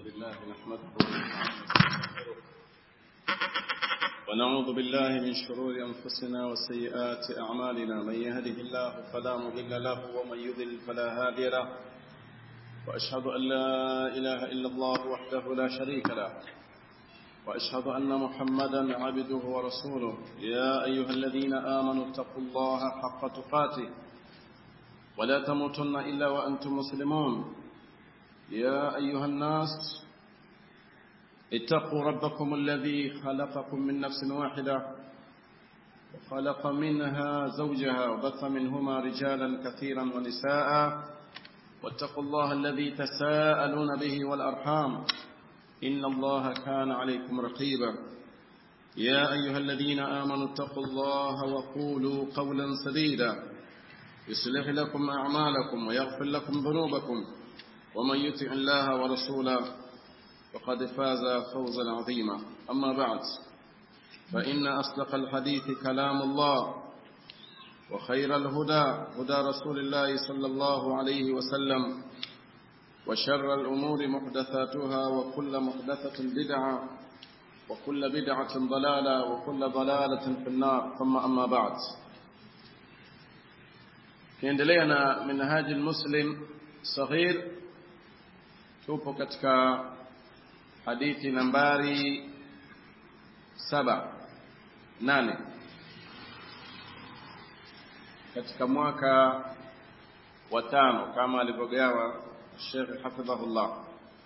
لله نحمده ونستغفره ونعوذ بالله من شرور أنفسنا وسيئات أعمالنا من يهده الله فلا مضل له ومن يضلل فلا هادي له وأشهد أن لا إله إلا الله وحده لا شريك له وأشهد أن محمدا عبده ورسوله يا أيها الذين آمنوا اتقوا الله حق تقاته ولا تموتن إلا وأنتم مسلمون يا أيها الناس اتقوا ربكم الذي خلقكم من نفس واحدة وخلق منها زوجها وبث منهما رجالا كثيرا ونساء واتقوا الله الذي تساءلون به والأرحام إن الله كان عليكم رقيبا يا أيها الذين آمنوا اتقوا الله وقولوا قولا سديدا يصلح لكم أعمالكم ويغفر لكم ذنوبكم ومن يطع الله ورسوله فقد فاز فوزا عظيما أما بعد فإن أصدق الحديث كلام الله وخير الهدى هدى رسول الله صلى الله عليه وسلم وشر الأمور محدثاتها وكل محدثة بدعة وكل بدعة ضلالة وكل ضلالة في النار ثم أما بعد kiendelea na minhaji muslim saghir tupo katika hadithi nambari saba nane katika mwaka wa tano kama alivyogawa الشيخ حفظه الله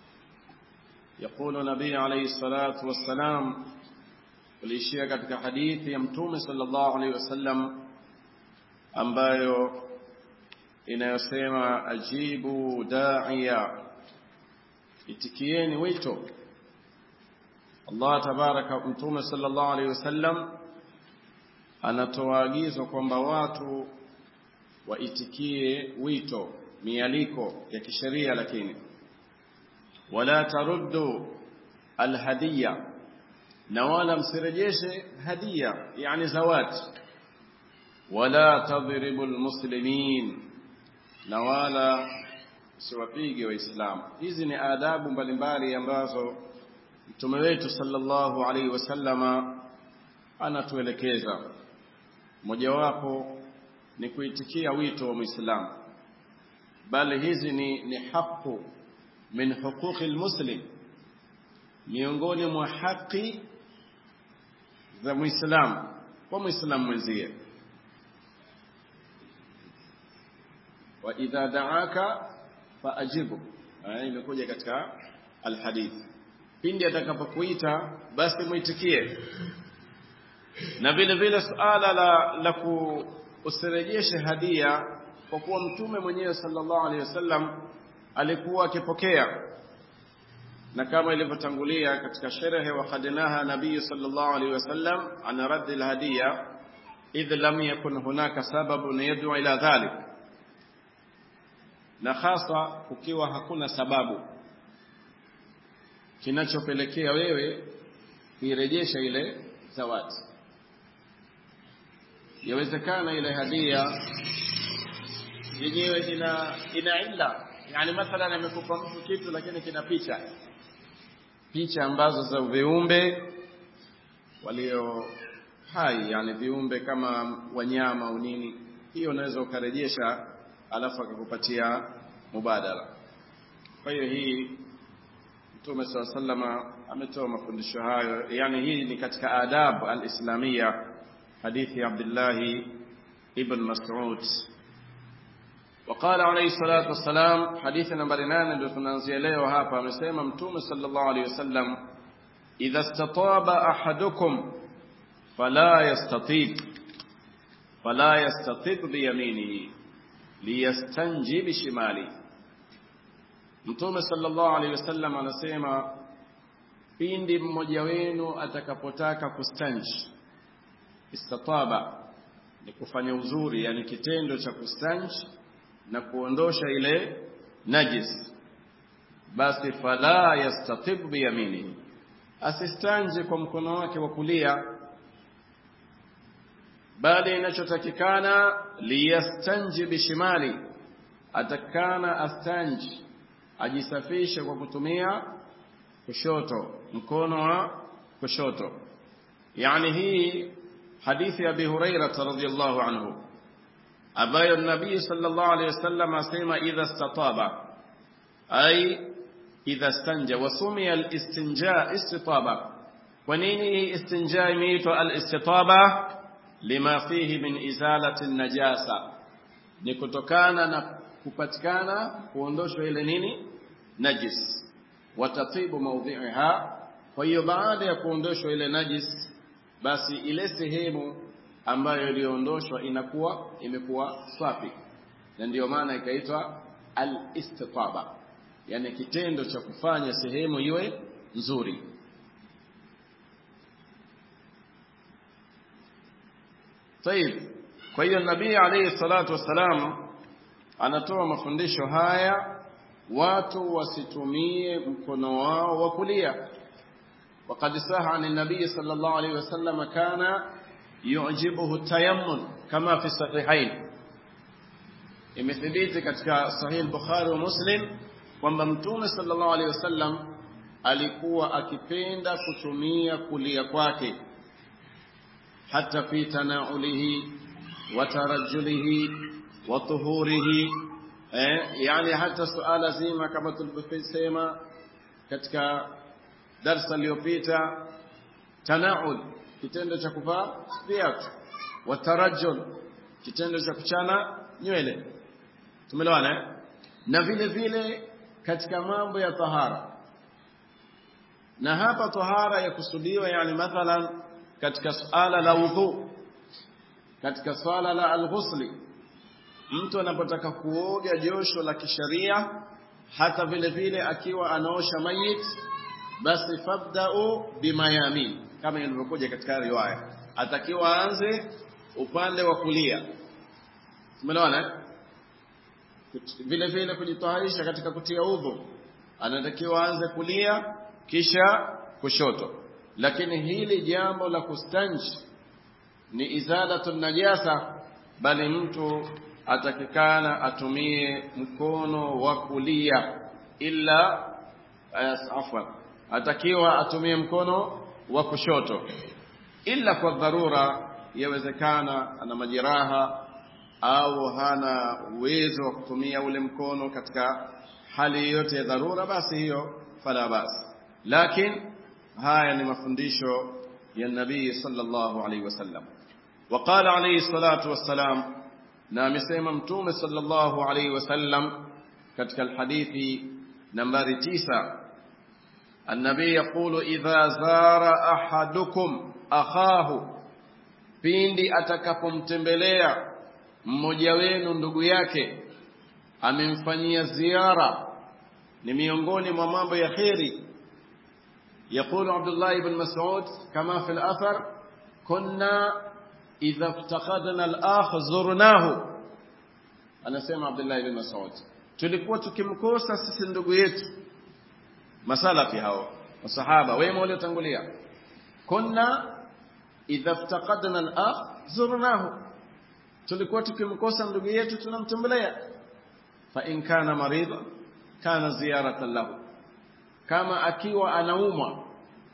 يقول نبي عليه الصلاة والسلام وليشيا katika hadithi ya mtume sallallahu alaihi wasallam ambayo inayosema ajibu da'iya itikieni wito Allah tabaraka mtume sallallahu alaihi wasallam anatoa agizo kwamba watu waitikie wito mialiko ya kisheria lakini wala taruddu alhadiya na wala msirejeshe hadia yani zawadi wala tadribu almuslimin na wala siwapige waislamu hizi ni adabu mbalimbali ambazo mtume wetu sallallahu alaihi wasallama anatuelekeza mojawapo ni kuitikia wito wa muislamu bali hizi ni, ni haqu min huquqi almuslim miongoni mwa haki za muislamu kwa muislamu mwenzie wa idha da'aka faajibu imekuja katika alhadith pindi atakapokuita basi muitikie na vile vile suala la, la kusirejeshe hadia kwa kuwa mtume mwenyewe sallallahu alaihi wasallam alikuwa akipokea na kama ilivyotangulia katika sherehe wa khadinaha nabii sallallahu alaihi wasallam an raddi alhadiya idh lam yakun hunaka sababun yad'u ila dhalik na hasa ukiwa hakuna sababu kinachopelekea wewe kuirejesha ile zawadi yawezekana ile hadia yenyewe ina ina illa yani mathalan amekupa mtu kitu lakini kina picha picha ambazo za viumbe walio hai yani viumbe kama wanyama au nini hiyo unaweza ukarejesha alafu akakupatia mubadala kwa hiyo hii mtume saa sallama ametoa mafundisho hayo yani hii ni katika adab alislamia hadithi ya abdillahi ibn mas'ud وقال عليه الصلاة والسلام حديث نمبر 8 ndio tunaanzia leo hapa amesema mtume sallallahu alayhi wasallam idha istataba ahadukum fala yastatib fala yastatib bi yaminihi liyastanji bishimali mtume sallallahu alayhi wasallam anasema pindi mmoja wenu atakapotaka kustanji istataba ni kufanya uzuri yani kitendo cha kustanji na kuondosha ile najis basi fala yastatib biyaminihi asistanje kwa mkono wake wa kulia bali inachotakikana liyastanji bishimali atakana astanji ajisafishe kwa kutumia kushoto mkono wa kushoto yani hii hadithi ya Abi Hurairah radhiyallahu anhu ambayo nabii sallallahu alayhi wasallam asema idha stataba ay idha stanja wasumia al-istinja istitaba kwa nini istinja imeitwa al-istitaba lima fihi min izalati najasa ni kutokana na kupatikana kuondoshwa ile nini najis watatibu mawdhi'iha kwa hiyo baada ya kuondoshwa ile najis basi ile sehemu ambayo iliondoshwa inakuwa imekuwa safi na ndiyo maana ikaitwa al-istitaba yani kitendo cha kufanya sehemu iwe nzuri طيب kwa hiyo nabii alayhi salatu wassalam anatoa mafundisho haya watu wasitumie mkono wao wa kulia وقد صح عن النبي صلى الله عليه وسلم كان يعجبه التيمم كما في الصحيحين imethibiti katika sahih bukhari wa muslim kwamba mtume sallallahu alaihi wasallam alikuwa akipenda kutumia kulia kwake hata fi tanaulihi wa tarajjulihi wa tuhurihi eh, yani hata suala zima kama tulivyosema katika darsa iliyopita tanaul kitendo cha kuvaa viatu wa tarajjul kitendo cha kuchana nywele tumeelewana na vile vile katika mambo ya tahara na hapa tahara ya kusudiwa yani mathalan katika suala la udhu katika swala la alghusli mtu anapotaka kuoga josho la kisharia hata vile vile akiwa anaosha mayit basi fabda'u bimayamin kama ilivyokuja katika riwaya atakiwa aanze upande wa kulia umeelewana vile vile kujitaharisha katika kutia udhu anatakiwa aanze kulia kisha kushoto lakini hili jambo la kustanji ni izalatu najasa bali mtu atakikana atumie mkono wa kulia illa afwan atakiwa atumie mkono wa kushoto illa kwa dharura yawezekana ana majeraha au hana uwezo wa kutumia ule mkono katika hali yote ya dharura basi hiyo fala basi lakini haya ni mafundisho ya nabii sallallahu alaihi wasallam وقال عليه الصلاة والسلام na amesema mtume sallallahu alaihi wasallam katika alhadithi nambari tisa النبي يقول إذا زار أحدكم أخاه pindi atakapomtembelea mmoja wenu ndugu yake amemfanyia ziara ni miongoni mwa mambo ya kheri يقول عبد الله بن مسعود كما في الأثر كنا إذا افتقدنا الآخ زرناه anasema Abdullah ibn Mas'ud tulikuwa tukimkosa sisi ndugu yetu masalafi hao masahaba wema waliotangulia kunna idha iftaqadna al-akh zurnahu tulikuwa tukimkosa ndugu yetu tunamtembelea fa in kana marida kana ziyaratan lahu kama akiwa anaumwa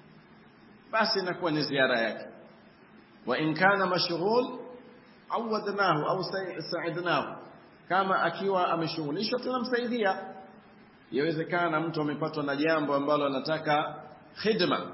basi inakuwa ni ziara yake wa in kana mashghul awadnahu au sa'idnahu kama akiwa ameshughulishwa tunamsaidia yawezekana mtu amepatwa na jambo ambalo anataka khidma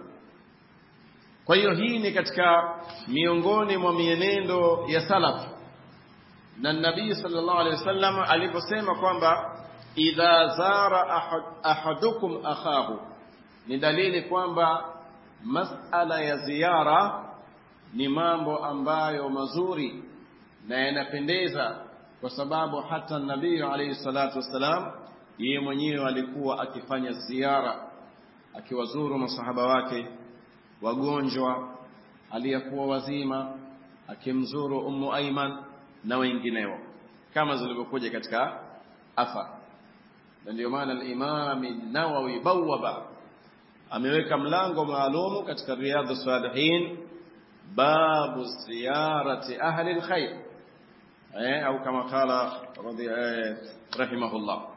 kwa hiyo hii ni katika miongoni mwa mienendo ya salaf na nabii sallallahu alaihi wasallam aliposema kwamba idha zara ahad, ahadukum akhahu ni dalili kwamba masala ya ziara ni mambo ambayo mazuri na yanapendeza kwa sababu hata nabii alayhi salatu wassalam yeye mwenyewe alikuwa akifanya ziara akiwazuru masahaba wake wagonjwa aliyekuwa wazima akimzuru ummu aiman na wengineo kama zilivyokuja katika afa na ndio maana al-Imam an-Nawawi bawaba ameweka mlango maalumu katika riyadhus salihin babu ziyarati ahli al-khair eh au kama qala radhi eh, rahimahullah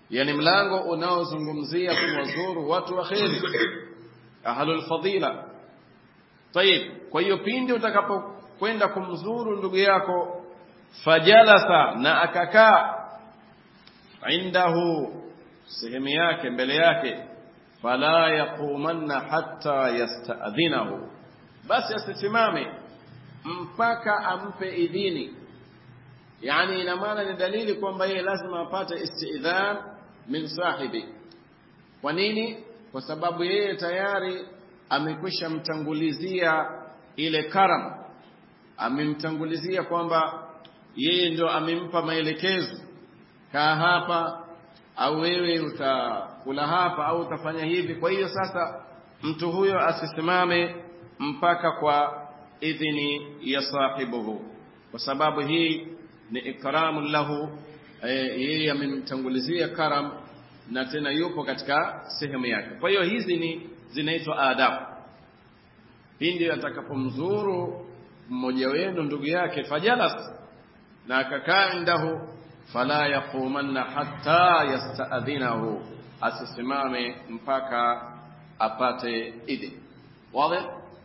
yani mlango unaozungumzia kuwazuru watu wa kheri ahlul fadila tayib kwa hiyo pindi utakapokwenda kumzuru ndugu yako fajalasa na akakaa indahu sehemu yake mbele yake fala yaqumanna hatta yasta'dhinahu basi asisimame mpaka ampe idhini yani ina maana ni dalili kwamba yeye lazima apate istidhan min sahibi kwa nini kwa sababu yeye tayari amekwisha mtangulizia ile karam amemtangulizia kwamba yeye ndio amempa maelekezo kaa hapa au wewe utakula hapa au utafanya hivi kwa hiyo sasa mtu huyo asisimame mpaka kwa idhini ya sahibuhu kwa sababu hii ni ikramu lahu yeye amemtangulizia karam na tena yupo katika sehemu yake kwa hiyo hizi ni zinaitwa adabu pindi atakapomzuru mmoja wenu ndugu yake fajalas na akakaa indahu fala yaqumanna hatta yasta'dhinahu asisimame mpaka apate idhini wazi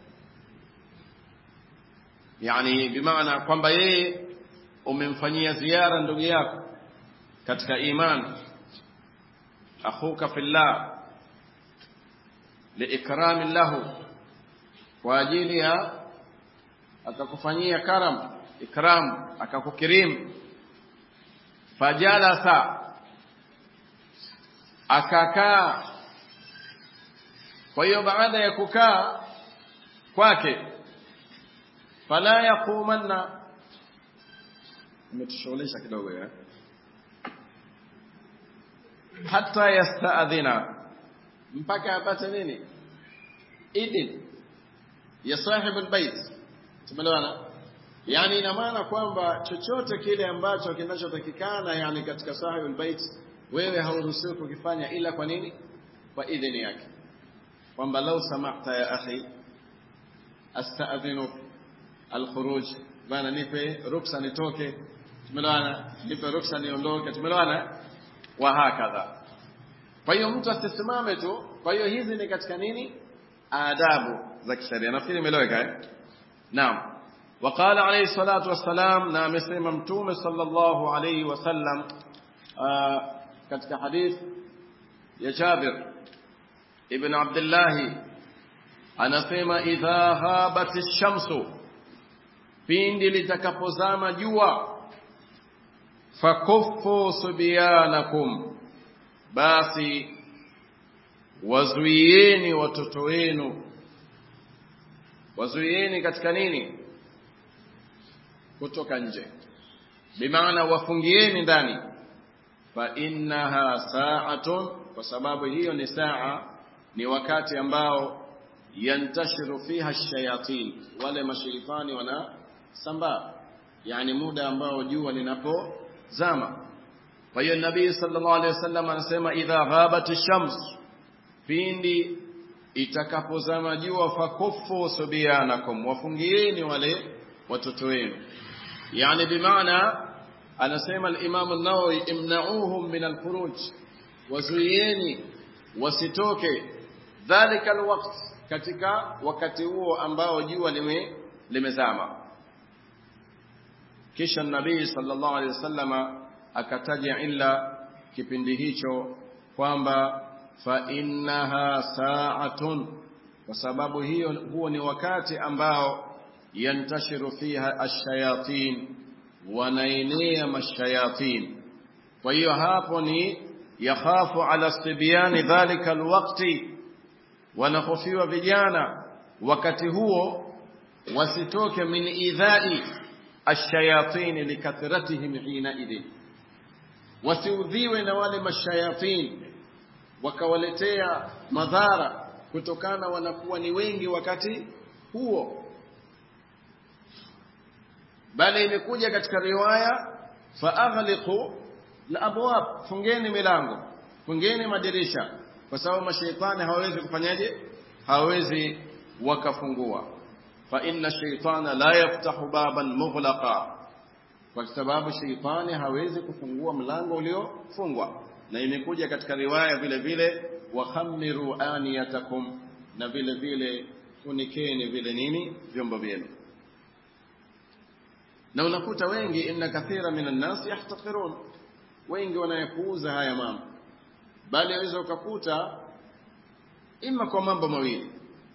yani bimaana kwamba yeye umemfanyia ziara ndugu yako katika imani akhuka fillah liikrami lahu kwa ajili ya akakufanyia karam ikram akakukirim fajalasa akakaa kwa hiyo baada ya kukaa kwake fala yaqumanna umetushughulisha kidogo ya hata yastaadhina mpaka apate nini idin ya sahibu albayt tumeelewana yani ina maana kwamba chochote kile ambacho kinachotakikana yani katika sahibu albayt wewe hauruhusiwi kukifanya ila kwa nini kwa idhini yake kwamba lau samahta ya akhi astaadhinu alkhuruj bana nipe ruksa nitoke tumeelewana nipe ruksa niondoke tumeelewana wa hakadha kwa hiyo mtu asisimame tu kwa hiyo hizi ni katika nini adabu za kisheria nafikiri imeeleweka eh naam وقال عليه الصلاة والسلام نعم سيما متوم صلى الله عليه وسلم katika hadith ya Jabir ibn Abdullah anasema idha habat ash-shamsu pindi litakapozama jua fakuffu subyanakum basi wazuieni watoto wenu wazuieni katika nini kutoka nje bimaana wafungieni ndani fa innaha sa'atun kwa sababu hiyo ni saa ni wakati ambao yantashiru fiha shayatin wale mashaitani wanasambaa yani muda ambao jua linapozama kwa hiyo nabii sallallahu alaihi wasallam anasema idha ghabat ash-shams pindi itakapozama jua fakuffu subyanakum wafungieni wale watoto wenu yani bimaana anasema al-Imam an-Nawawi imna'uhum min al-khuruj wazuieni wasitoke dhalika al-waqt katika wakati huo ambao jua lime limezama kisha nabii sallallahu alaihi wasallama akataja illa kipindi hicho kwamba fa innaha sa'atun kwa sababu hiyo huo ni wakati ambao yantashiru fiha ash-shayatin wanaenea mashayatin kwa hiyo hapo ni yakhafu ala sibyani dhalika alwaqti wanahofiwa vijana wakati huo wasitoke min idhai ash-shayatin likathratihim hina idhin wasiudhiwe na wale mashayatin wakawaletea madhara kutokana wanakuwa ni wengi wakati huo bali imekuja katika riwaya faaghliqu alabwab fungeni milango fungeni madirisha kwa sababu mashaitani hawawezi kufanyaje hawawezi wakafungua fa inna shaytana la yaftahu baban mughlaqa kwa sababu shaitani hawezi kufungua mlango uliofungwa na imekuja katika riwaya vile vile wakhamiru aniyatakum na vile vile funikeni vile nini vyombo vyenu na unakuta wengi inna kathira minan nas yahtakirun wengi wanayapuuza haya mambo bali aweza ukakuta ima kwa mambo mawili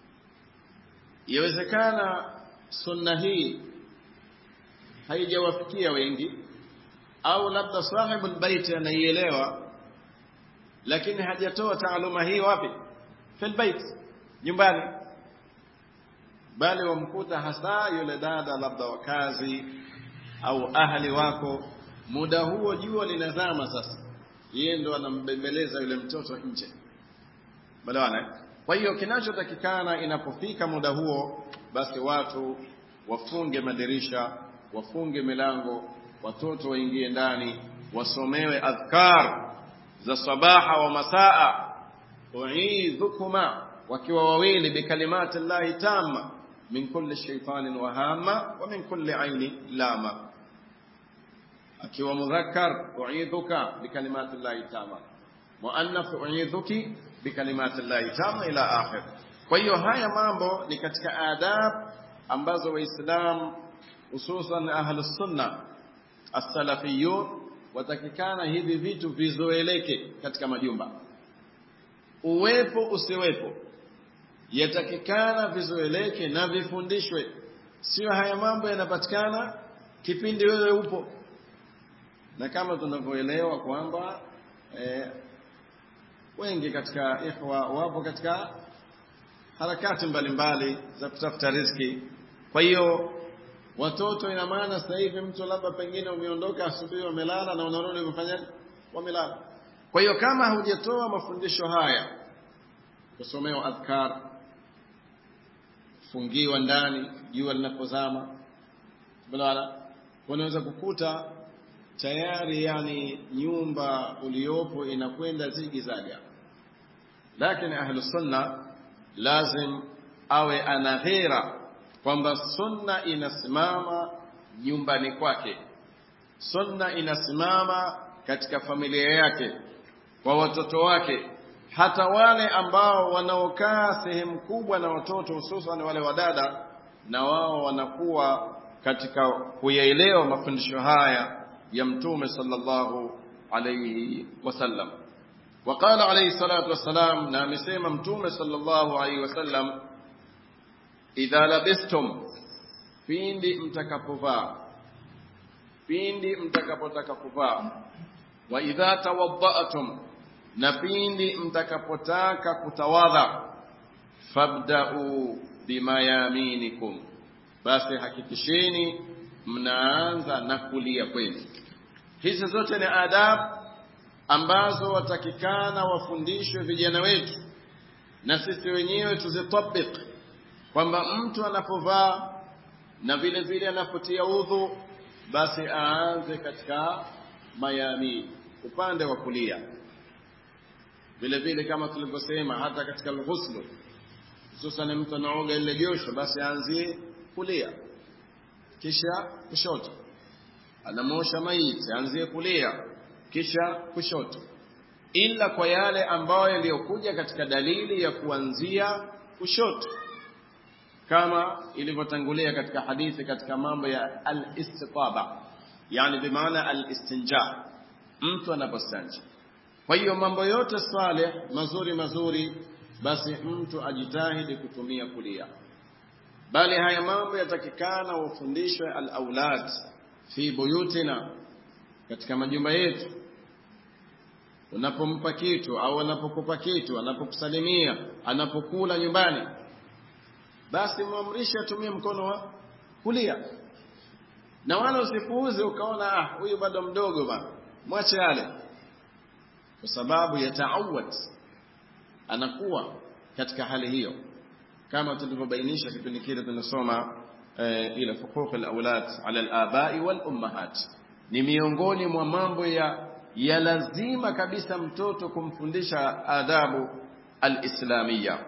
yawezekana sunna hii haijawafikia wengi au labda sahibul baiti anaielewa lakini hajatoa taaluma hii wapi fil bait nyumbani bali wamkuta hasa yule dada labda wakazi au ahli wako muda huo jua linazama sasa yeye ndo anambembeleza yule mtoto nje balewana kwa hiyo kinachotakikana inapofika muda huo basi watu wafunge madirisha wafunge milango watoto waingie ndani wasomewe adhkar za sabaha wa masaa uidhukuma wakiwa wawili bikalimati llahi tamma min kulli shaitanin wahama wa min kulli aini lama akiwa mudhakkar uidhuka bikalimati llahi tamma muannath uidhuki bikalimati llahi tamma ila akhir kwa hiyo haya mambo ni katika adab ambazo waislam hususan ahlus sunna as-salafiyun watakikana hivi vitu vizoeleke katika majumba uwepo usiwepo yatakikana vizoeleke na vifundishwe sio haya mambo yanapatikana kipindi wewe upo na kama tunavyoelewa kwamba eh, wengi katika ikhwa wapo katika harakati mbalimbali za kutafuta riziki kwa hiyo watoto ina maana sasa hivi mtu labda pengine umeondoka asubuhi wamelala na unarudi umefanyaje wamelala kwa hiyo kama hujatoa mafundisho haya kusomewa adhkar fungiwa ndani jua linapozama bala unaweza kukuta tayari yani nyumba uliopo inakwenda zigizaga lakini ahlu sunna lazim awe ana ghera kwamba sunna inasimama nyumbani kwake sunna inasimama katika familia yake kwa watoto wake hata wale ambao wanaokaa sehemu kubwa na watoto hususan wale wadada na wao wanakuwa katika kuyaelewa mafundisho haya ya mtume sallallahu alayhi wasallam وقال عليه الصلاة والسلام نعم سيما متوم صلى الله عليه وسلم إذا لبستم pindi mtakapovaa pindi mtakapotaka kuvaa wa idha tawadda'tum na pindi mtakapotaka kutawadha fabda'u bimayaminikum basi hakikisheni mnaanza na kulia kwenu hizi zote ni adabu ambazo watakikana wafundishwe vijana wetu na sisi wenyewe tuzitabik kwamba mtu anapovaa na vile vile anapotia udhu basi aanze katika mayamini upande wa kulia vile vile kama tulivyosema hata katika alghuslu hususan mtu anaoga ile josho basi aanzie kulia kisha kushoto anamosha maiti aanzie kulia kisha kushoto ila kwa yale ambayo yaliyokuja katika dalili ya kuanzia kushoto kama ilivyotangulia katika hadithi katika mambo ya al-istitaba yani bimaana al-istinja mtu anapostanja kwa hiyo mambo yote saleh mazuri mazuri basi mtu ajitahidi kutumia kulia bali haya mambo yatakikana wafundishwe al-aulad fi buyutina katika majumba yetu unapompa kitu au anapokupa kitu anapokusalimia anapokula nyumbani basi muamrishe atumie mkono wa kulia na wala usipuuze ukaona ah huyu bado mdogo bana mwache yale kwa sababu yataawad anakuwa katika hali hiyo kama tulivyobainisha kipindi kile tunasoma eh, ile huquq alawlad ala alabai wal ummahat ni miongoni mwa mambo ya ya lazima kabisa mtoto kumfundisha adabu alislamia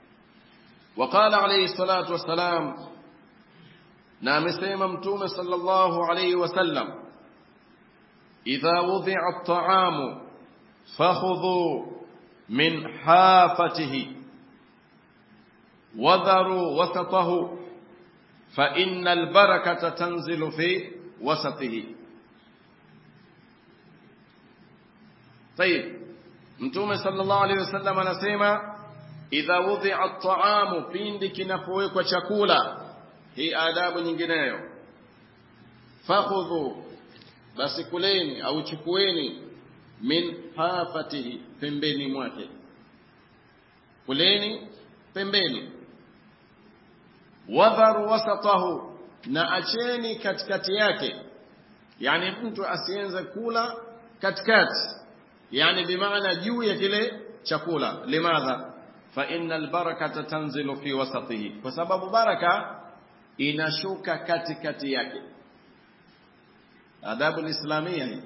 وقال عليه الصلاة والسلام نعم سيما متوم صلى الله عليه وسلم إذا وضع الطعام fakhudhu min hafatihi wadharu wasatahu fa innal barakata tanzilu fi wasatihi طيب mtume sallallahu alaihi wasallam anasema idha wudhi'a at-ta'amu pindi kinapowekwa chakula hii adabu nyingineyo fakhudhu basi kuleni au chukueni min hafatihi pembeni mwake kuleni pembeni wadharu wasatahu na acheni katikati yake yani mtu asianze kula katikati yani bimaana juu ya kile chakula limadha fa innal barakata tanzilu fi wasatihi kwa sababu baraka inashuka katikati yake adabu lislamia hii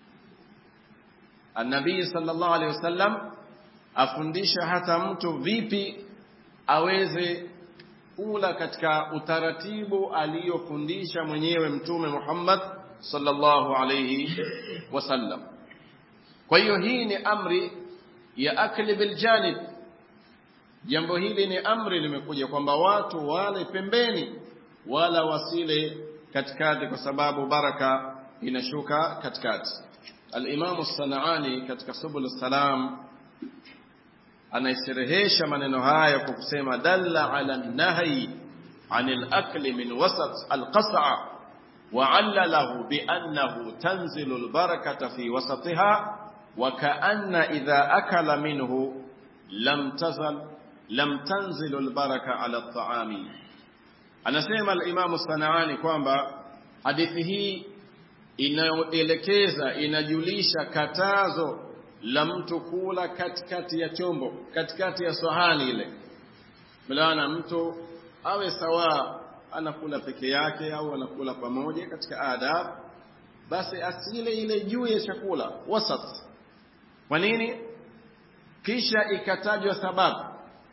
النبي صلى الله عليه وسلم afundisha hata mtu vipi aweze kula katika utaratibu aliyofundisha mwenyewe mtume Muhammad sallallahu alayhi wasallam kwa hiyo hii ni amri ya akli bil janib jambo hili ni amri limekuja kwamba watu wale pembeni wala wasile katikati kwa sababu baraka inashuka katikati al-Imam as-Sana'ani katika Subul salam anaisherehesha maneno haya kwa kusema dalla ala nahyi anil akli min wasat al-qas'a wa 'allalahu bi annahu tanzilu al-barakata fi wasatiha wa ka'anna idha akala minhu lam tazal lam tanzilu al-baraka ala at-ta'ami anasema al-Imam as-Sana'ani kwamba hadithi hii inayoelekeza inajulisha katazo la mtu kula katikati ya chombo katikati ya sahani ile mlaana mtu awe sawa anakula peke yake au anakula pamoja katika adab basi asile ile juu ya chakula wasat kwa nini kisha ikatajwa sababu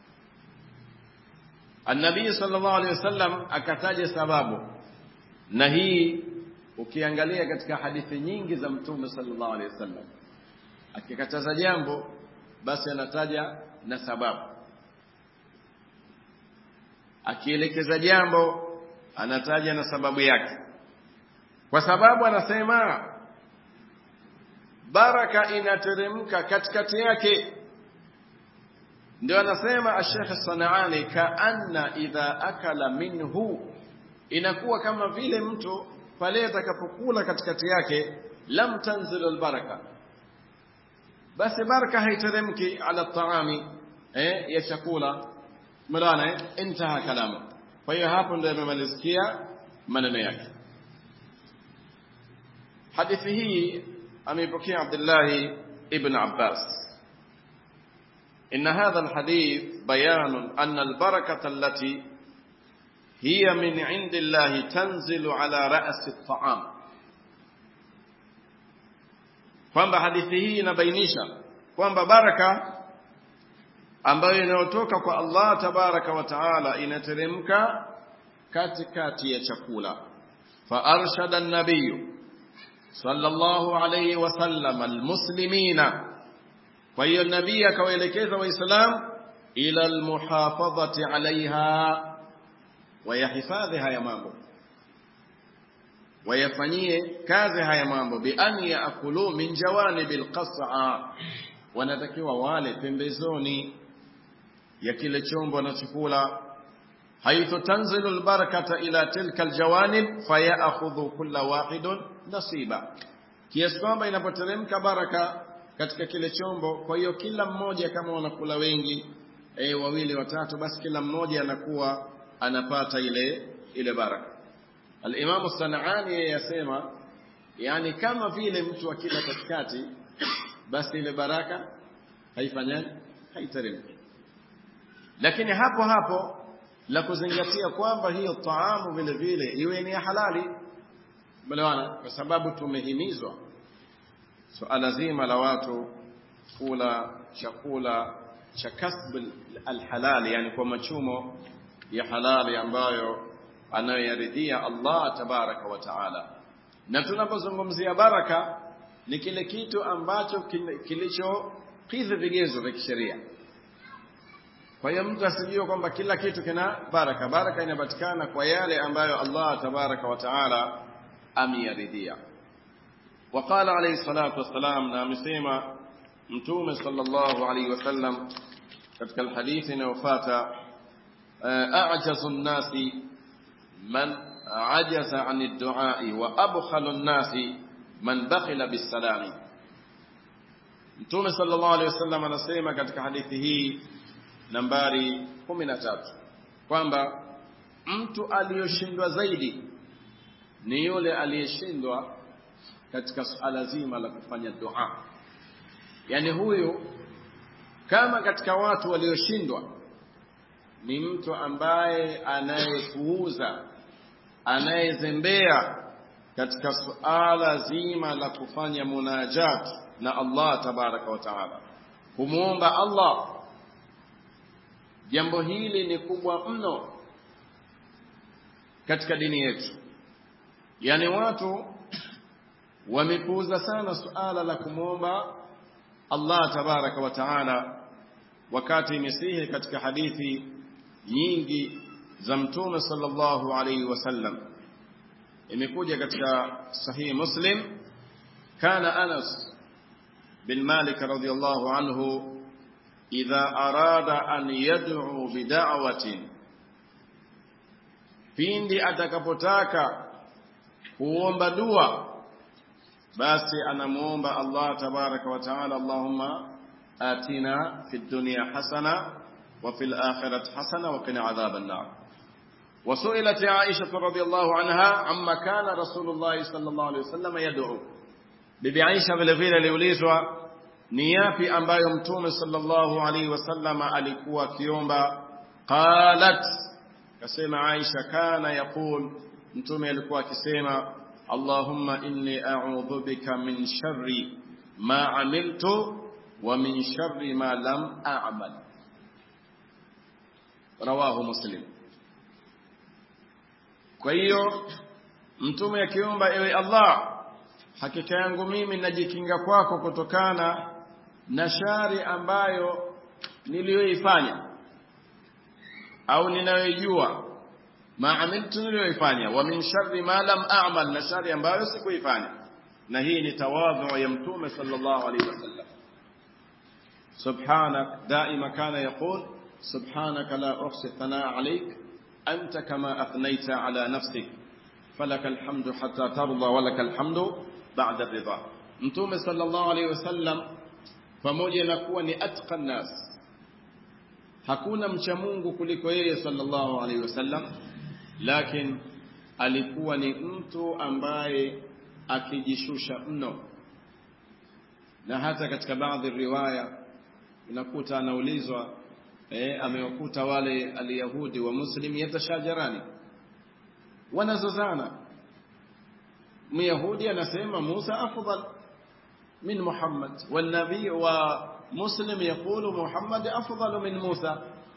An-Nabii sallallahu alaihi wasallam akataja sababu na hii ukiangalia katika hadithi nyingi za Mtume sallallahu alaihi wasallam akikataza jambo basi anataja na sababu akielekeza jambo anataja na sababu yake kwa sababu anasema baraka inateremka katikati yake ndio anasema Sheikh Sanaani kaanna idha akala minhu inakuwa kama vile mtu pale atakapokula katikati yake lam tanzil albaraka basi baraka haiteremki ala taami eh ya chakula mlana eh intaha kalamu kwa hiyo hapo ndio amemalizikia maneno yake hadithi hii ameipokea Abdullah ibn Abbas إن هذا الحديث بيان أن البركة التي هي من عند الله تنزل على رأس الطعام kwamba hadithi hii inabainisha kwamba baraka ambayo inayotoka kwa Allah tabaraka wa taala inateremka katikati ya chakula fa arshada an-nabiy sallallahu alayhi wasallam almuslimina kwa hiyo nabii akawaelekeza waislamu ila almuhafadhati alaiha wayahifadhi haya mambo wayafanyie kazi haya mambo bi an yaakulu min jawanibi alqas'a wanatakiwa wale pembezoni ya kile chombo wanachokula haithu tanzilu albarakata ila tilka aljawanib fayakhudhu kulla wahidun nasiba kiasi kwamba inapoteremka baraka katika kile chombo kwa hiyo kila mmoja kama wanakula wengi e, wawili watatu basi kila mmoja anakuwa anapata ile ile baraka al-Imam Sanaani yeye yasema yani kama vile mtu akila katikati basi ile baraka haifanyani haiteremki lakini hapo hapo la kuzingatia kwamba hiyo taamu vile vile iwe ni ya halali melewana kwa sababu tumehimizwa suala zima la watu kula chakula cha kasb alhalali yani kwa machumo ya halali ambayo anayoyaridhia Allah tabaraka wa taala na tunapozungumzia baraka ni kile kitu ambacho kilichokidhi vigezo vya kisheria kwa hiyo mtu asijue kwamba kila kitu kina baraka baraka inapatikana kwa yale ambayo Allah tabaraka wa taala ameyaridhia وقال عليه الصلاة والسلام na amesema mtume sallallahu alaihi wasallam katika alhadithi inayofuata a'jazu nnasi man ajaza an ad-du'a wa abkhalu nnasi man bakhila bis-salami mtume sallallahu alaihi wasallam anasema katika hadithi hii nambari 13 kwamba mtu aliyoshindwa zaidi ni yule aliyeshindwa katika suala zima la kufanya dua yani huyu kama katika watu walioshindwa ni mtu ambaye anayepuuza anayezembea katika suala zima la kufanya munajat na Allah tabaraka wa taala kumwomba Allah jambo hili ni kubwa mno katika dini yetu yani watu wamepuuza sana suala la kumwomba Allah tabaraka wa taala wakati imesihi katika hadithi nyingi za mtume sallallahu alayhi wasallam imekuja katika sahihi muslim kana anas bin malik radhiyallahu anhu idha arada an yad'u bid'awatin pindi atakapotaka kuomba dua basi anamuomba Allah tabaraka wa taala Allahumma atina fid dunya hasana wa fil akhirati hasana wa qina adhaban nar وسئلت عائشة رضي الله عنها عما كان رسول الله صلى الله عليه وسلم يدعو bibi Aisha vile vile aliulizwa ni yapi ambayo mtume sallallahu alaihi wasallama alikuwa akiomba qalat kasema Aisha kana yaqul mtume alikuwa akisema Allahumma inni a'udhu bika min sharri ma amiltu wa min sharri ma lam a'mal rawahu muslim kwa hiyo mtume akiomba ewe Allah hakika yangu mimi najikinga kwako kutokana na shari ambayo niliyoifanya au ninayoijua ma amiltu niliyoifanya wa min sharri ma lam a'mal na shari ambayo sikuifanya na hii ni tawadhu ya mtume sallallahu alaihi wasallam subhanak daima kana yaqul subhanaka la uhsi thanaa alayk anta kama athnayta ala nafsik falaka alhamdu hatta tarda wa laka alhamdu ba'da ridha mtume sallallahu alaihi wasallam pamoja na kuwa ni atqan nas hakuna mcha Mungu kuliko yeye sallallahu alaihi wasallam lakini alikuwa ni mtu ambaye akijishusha mno na hata katika baadhi riwaya unakuta anaulizwa eh, amewakuta wale alyahudi wa muslim yatashajarani wanazozana myahudi anasema Musa afdal min Muhammad والنبي ومسلم يقول محمد أفضل من موسى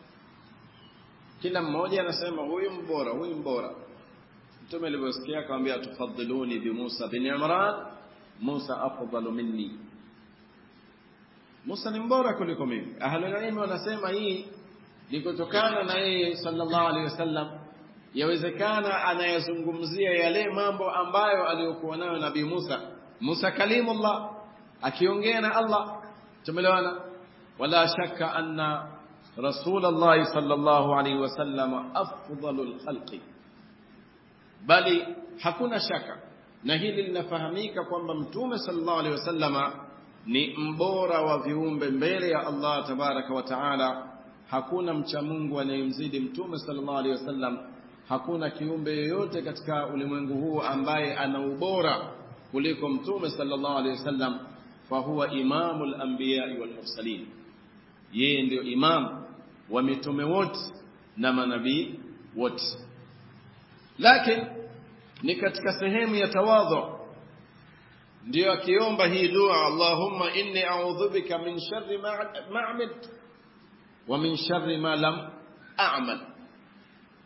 kila mmoja anasema huyu mbora huyu mbora mtume alivyosikia akamwambia tufadhiluni bi Musa bin Imran Musa afdalu minni Musa ni mbora kuliko mimi ahlul ilm wanasema hii ni kutokana na yeye sallallahu alaihi wasallam yawezekana anayazungumzia yale mambo ambayo aliyokuwa nayo nabii Musa Musa kalimullah akiongea na Allah tumeelewana wala shakka anna رسول الله صلى الله عليه وسلم أفضل الخلق bali hakuna shaka na hili linafahamika kwamba mtume sallallahu alaihi wasallama ni mbora wa viumbe mbele ya Allah tabaraka wa taala hakuna mcha Mungu anayemzidi mtume sallallahu alaihi wasallam hakuna kiumbe yoyote katika ulimwengu huu ambaye ana ubora kuliko mtume sallallahu alaihi wasallam fa huwa imamul anbiya wal mursalin yeye ndio imam wa mitume wote na manabii wote lakini ni katika sehemu ya tawadhu ndio akiomba hii dua Allahumma inni a'udhu bika min sharri ma amiltu wa min sharri ma lam a'mal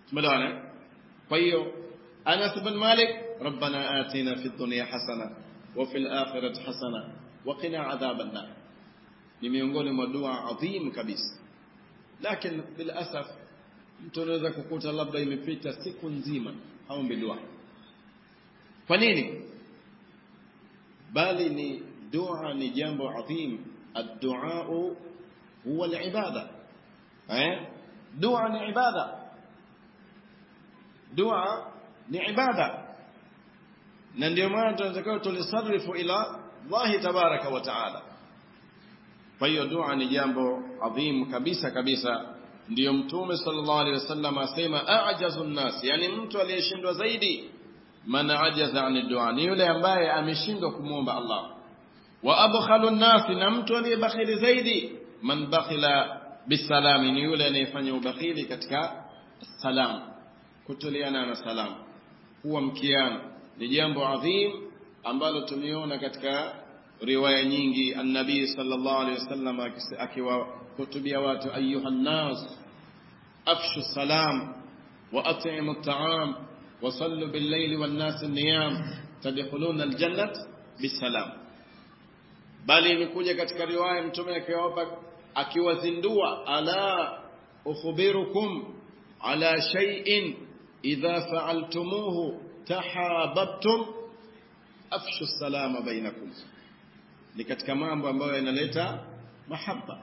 tumeelewana kwa hiyo Anas bin Malik ربنا آتنا في الدنيا حسنة wa fil akhirati hasana wa qina adhaban nar ni miongoni mwa dua adhim kabisa lakini bil asaf mtu anaweza kukuta labda imepita siku nzima haombi dua kwa nini bali ni dua ni jambo adhim ad-du'a huwa al-ibada eh dua ni ibada dua ni ibada na ndio maana tunatakiwa tulisarifu ila Allah tabaraka wa taala kwa hiyo dua ni jambo adhim kabisa kabisa ndiyo mtume sallallahu alaihi wasallam asema ajazu nnas yani mtu aliyeshindwa zaidi man ajaza ani dua ni yule ambaye ameshindwa kumwomba Allah wa abkhalu nnas na mtu aliyebakhili zaidi man bakhila bisalami ni yule anayefanya ubakhili katika salam kutoleana na salam huwa mkiano ni jambo adhim ambalo tumeona katika riwaya nyingi annabii sallallahu alaihi wasallam akiwahutubia watu ayuha nnas afshu salam wa at'imu at'am wa sallu bil layli wan nas niyam tadkhuluna al jannat bisalam bali imekuja katika riwaya mtume akiwapa akiwazindua ala ukhbirukum ala shay'in idha fa'altumuhu tahabbtum afshu salama bainakum ni katika mambo ambayo yanaleta mahaba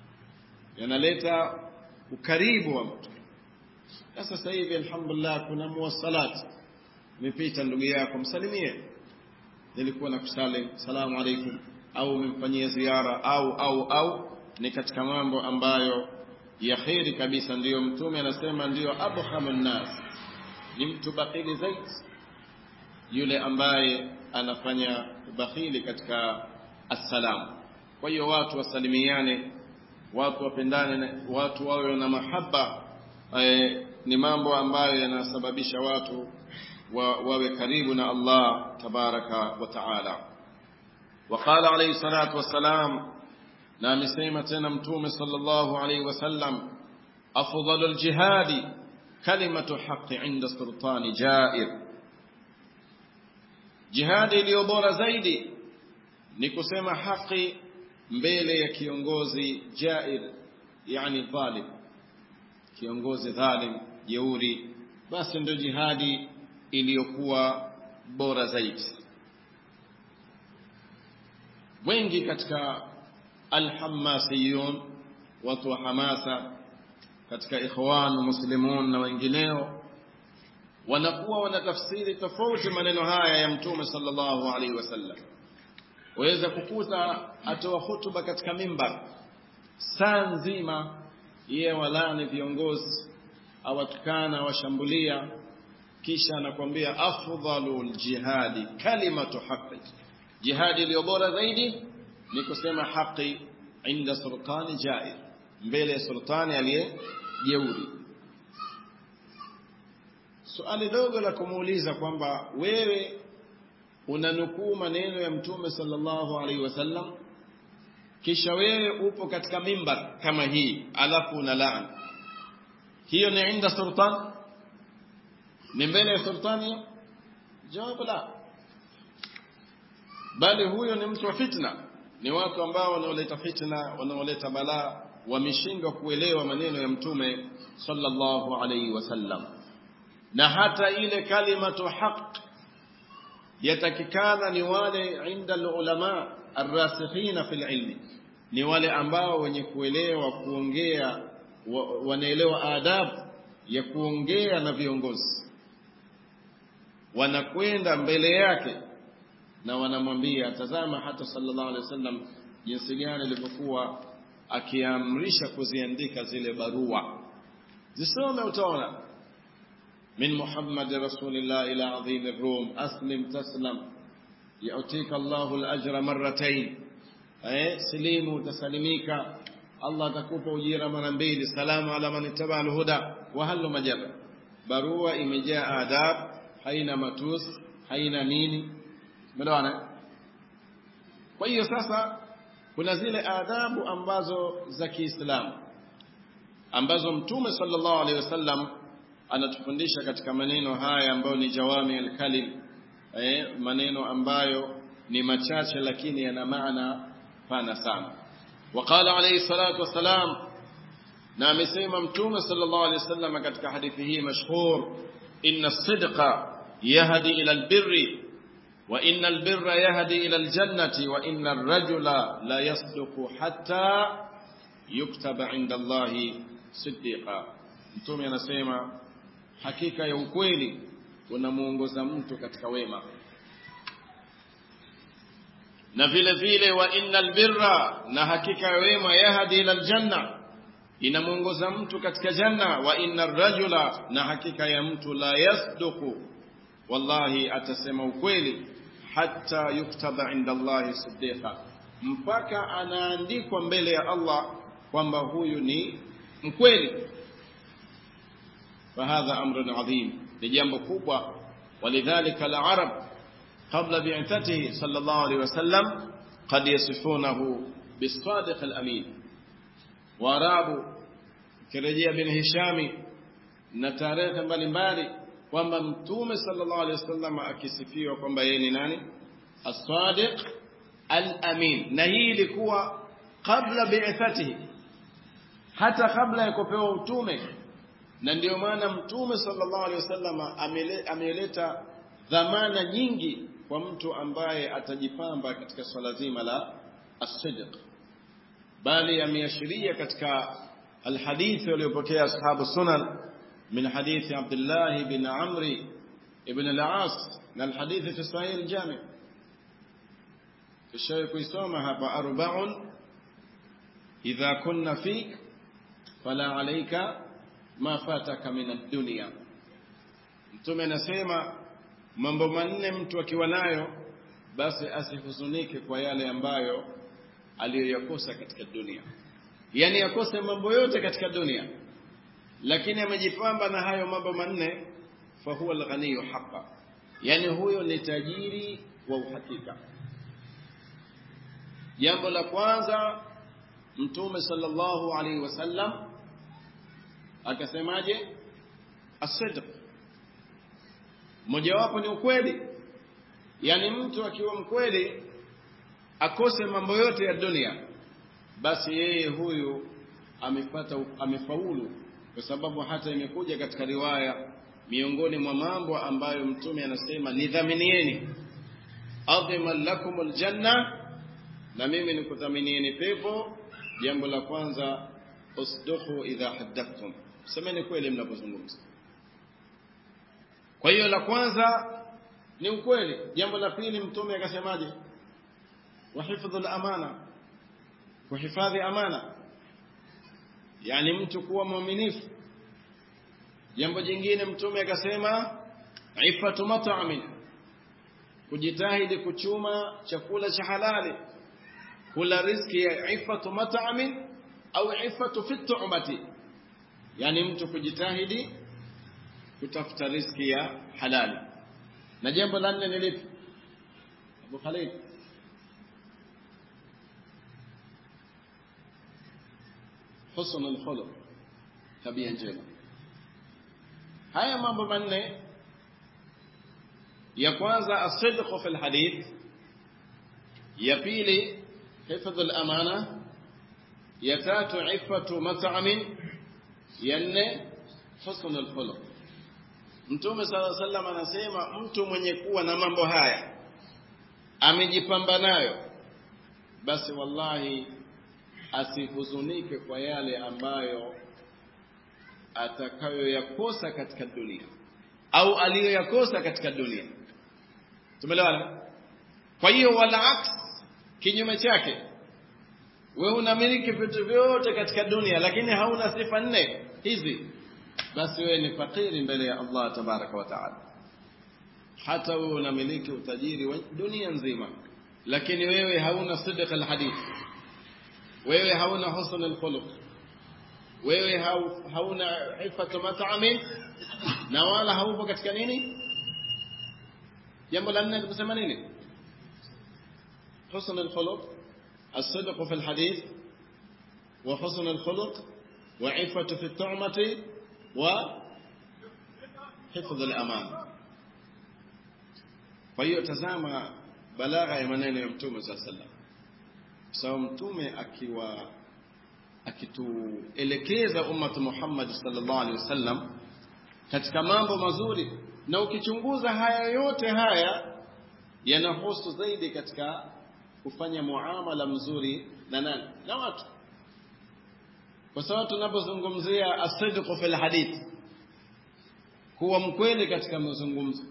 yanaleta ukaribu wa mtu na sasa hivi alhamdulillah kuna muwasalat umepita ndugu yako msalimie nilikuwa nakusalim salamu alaikum au umemfanyia ziara au au au ni katika mambo ambayo ya kheri kabisa ndiyo mtume anasema ndiyo abhamun nas ni mtu bakhili zaidi yule ambaye anafanya ubakhili katika assalam kwa hiyo watu wasalimiane watu wapendane watu wawe na mahaba e, ni mambo ambayo yanasababisha watu wa, wawe karibu na Allah tabaraka wa taala وقال عليه الصلاة والسلام نعم سيمة متوم صلى الله عليه وسلم أفضل الجهاد كلمة حق عند سلطان جائر جهاد iliyobora zaidi ni kusema haki mbele ya kiongozi jair yani dhalim kiongozi dhalim jeuri basi ndio jihadi iliyokuwa bora zaidi wengi katika alhamasiyun watu wa hamasa katika ikhwan muslimun na wengineo wanakuwa wanatafsiri tofauti maneno haya ya mtume sallallahu alaihi wasallam waweza kukuta atoa hutuba katika mimbar saa nzima yeye walani viongozi awatukana washambulia kisha anakuambia afdhalul jihadi kalimatu haqi jihadi iliyo bora zaidi ni kusema haki inda sultani jair mbele ya sultani aliye jeuri suali dogo la kumuuliza kwamba wewe unanukuu maneno ya mtume sallallahu alaihi wasallam kisha wewe upo katika mimbar kama hii alafu una laani hiyo ni inda sultan ni mbele ya sultani jawabu la bali huyo ni mtu wa fitna ni watu ambao wanaoleta fitna wanaoleta balaa wameshindwa kuelewa maneno ya mtume sallallahu alaihi wasallam na hata ile kalimatu haq yatakikana ni wale inda ulama arrasikhina fil ilmi ni wale ambao wenye kuelewa kuongea wanaelewa adabu ya kuongea na viongozi wanakwenda mbele yake na wanamwambia tazama hata sallallahu alaihi wasallam jinsi gani alivyokuwa akiamrisha kuziandika zile barua zisome utaona min muhammad rasulillah ila adhim ar-rum aslim taslam yu'tika Allahu al-ajra marratayn eh silimu utasalimika Allah atakupa ujira mara mbili salamu ala man ittaba al-huda wa halu majaba barua imejaa adab haina matus haina nini umeelewana kwa hiyo sasa kuna zile adabu ambazo za Kiislamu ambazo mtume sallallahu alaihi wasallam anatufundisha katika maneno haya ambayo ni jawami al-kalim eh, maneno ambayo ni machache lakini yana maana pana sana waqala alayhi salatu wassalam na amesema mtume sallallahu alayhi wasallam katika hadithi hii mashhur inna as-sidqa yahdi ila al-birri wa inna al-birra yahdi ila al-jannati wa inna ar-rajula la yasduqu hatta yuktaba 'inda Allahi siddiqa mtume anasema hakika ya ukweli unamuongoza mtu katika wema na vile vile wa innal birra na hakika ya wema yahdi ila aljanna inamuongoza mtu katika janna wa innar rajula na hakika ya mtu la yasduqu wallahi atasema ukweli hatta yuktaba inda Allahi siddiqa mpaka anaandikwa mbele ya Allah kwamba huyu ni mkweli فهذا أمر عظيم لجنب كوبا ولذلك العرب قبل بعثته صلى الله عليه وسلم قد يصفونه بالصادق الأمين واراب كرجية بن هشام نتاريخ mbalimbali kwamba mtume sallallahu alaihi wasallam akisifiwa kwamba yeye ni nani as-sadiq al-amin na hii ilikuwa kabla bi'athatihi hata kabla ya kupewa utume na ndio maana mtume sallallahu alaihi wasallam ameleta dhamana nyingi kwa mtu ambaye atajipamba katika swala zima la as-sidq bali ameashiria katika alhadithi waliopokea ashabu sunan min hadithi Abdullah bin Amri ibn al-As na alhadithi fi sahih al-Jami kisha kuisoma hapa arba'un idha kunna fik fala alayka ma fataka min ad-dunya mtume anasema mambo manne mtu akiwa nayo basi asihuzunike kwa yale ambayo aliyoyakosa katika dunia yani yakose mambo yote katika dunia lakini amejipamba na hayo mambo manne fa huwa al-ghaniyu haqqa yani huyo ni tajiri wa uhakika jambo la kwanza mtume sallallahu alaihi wasallam akasemaje as-sidq mojawapo ni ukweli yani mtu akiwa mkweli akose mambo yote ya dunia basi yeye huyu amepata amefaulu kwa sababu hata imekuja katika riwaya miongoni mwa mambo ambayo mtume anasema nidhaminieni adhima lakum aljanna na mimi nikudhaminieni pepo jambo la kwanza usduqu idha haddathtum semeni kweli mnapozungumza kwa hiyo la kwanza ni ukweli jambo la pili mtume akasemaje wahifadhu al-amana kuhifadhi amana yani mtu kuwa mwaminifu jambo jingine mtume akasema ifatu mat'amin kujitahidi kuchuma chakula cha halali kula riziki ya ifatu mat'amin au ifatu fi tu'mati yani mtu kujitahidi kutafuta riziki ya halali na jambo la nne ni lipi Abu Khalid husn al-khuluq tabia njema haya mambo manne ya kwanza as-sidq fi al-hadith ya pili hifdh al-amana ya tatu ifatu mat'amin ya nne husn al-khuluq Mtume sala sallam anasema mtu mwenye kuwa na mambo haya amejipamba nayo basi wallahi asihuzunike kwa yale ambayo atakayoyakosa katika dunia au aliyoyakosa katika dunia tumeelewana kwa hiyo wala aks kinyume chake wewe unamiliki vitu vyote katika dunia lakini hauna sifa nne hizi basi wewe ni fakiri mbele ya Allah tabaraka wa taala hata wewe unamiliki utajiri wa dunia nzima lakini wewe hauna sidq alhadith wewe hauna husn alkhuluq wewe hauna ifatu mat'amin na wala haupo katika nini jambo la nne likusema nini husn alkhuluq الصدق في الحديث وحسن الخلق وعفة في الطعمة وحفظ الأمان kwa hiyo tazama balagha ya maneno ya mtume saa sallam kwa sababu mtume akiwa akituelekeza ummatu Muhammad sallallahu alaihi wasallam katika mambo mazuri na ukichunguza haya yote haya yanahusu zaidi katika kufanya muamala mzuri na nani na watu kwa sababu tunapozungumzia asidqu fil hadith kuwa mkweli katika mazungumzo